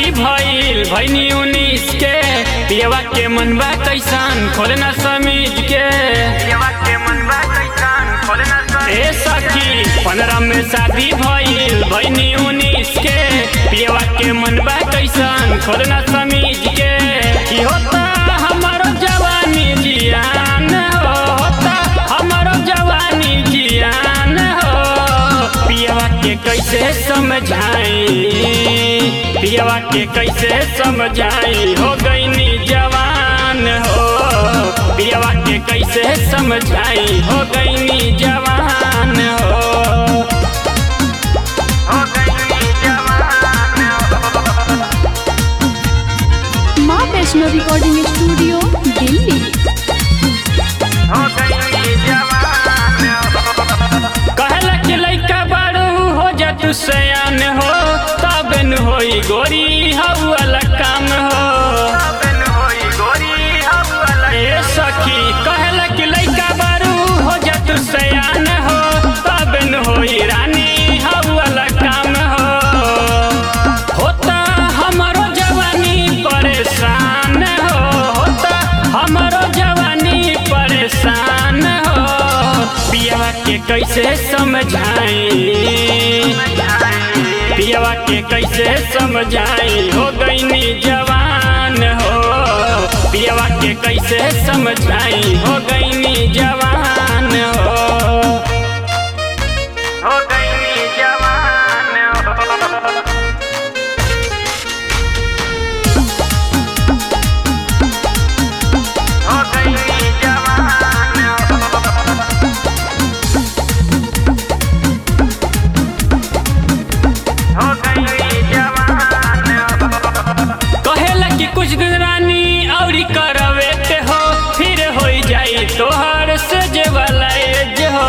शादी भइल भैनी उन्नीस के पियवा के मनबा कैसन खोलना समीज के ए सखी पंद्रह में शादी भइल भैनी उन्नीस के पियवा के मनबा कैसन खोलना समीज के की होता हमारो जवानी जियान हो होता हमारो जवानी जियान हो पियवा के कैसे समझाई पियवा के कैसे समझाई हो गईनी जवान हो पियवा के कैसे समझाई हो गईनी जवान हो माँ वैष्णो रिकॉर्डिंग स्टूडियो दिल्ली कहला कि लइका बारू हो जा तू सयान हो तब न होई गोरी हवा काम हो ए सखी कहला कि लइका बारू हो जा तू सयान हो तब न होई रानी हवा काम हो होता हमारो जवानी परेशान हो होता हमारो जवानी परेशान हो पियवा के कैसे समझाई पियवा के कैसे समझाई हो गईनी जवान हो पियवा के कैसे समझाई हो गईनी जवान हो हो गईनी जवान हो हो गईनी जवान हो हो गईनी जवान हो कहेला कि कुछ दिन रानी औरी करवे ते हो फिर हो जाई तोहर से जे वाला एज हो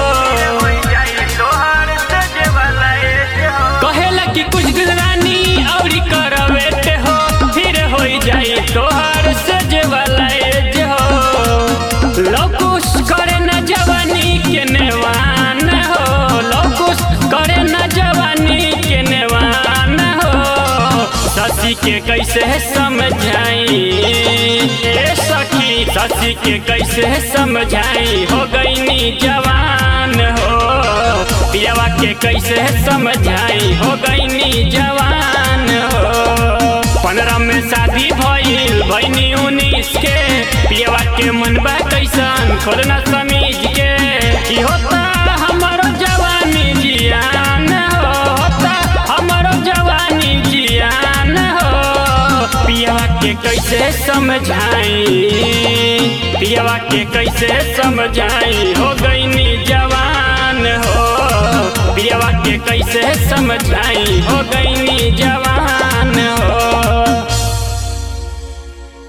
कहेला कि कुछ दिन रानी औरी करवे ते हो फिर हो जाई तोहर से जे वाला एज हो लकुश करे न जवानी के नेवान हो लकुश करे न जवानी के नेवान हो ससी के कैसे समझाई ए सखी ससी के कैसे समझाई हो गईनी जवान हो पियवा के कैसे समझाई हो गईनी जवान हो पंद्रह में शादी भइल भैनी उन्नीस के पियवा के मनबा कैसन खोलना समीज के की होता हमारो जवानी जियान हो होता हमारो जवानी जियान हो पियवा के कैसे समझाई पियवा के कैसे समझाई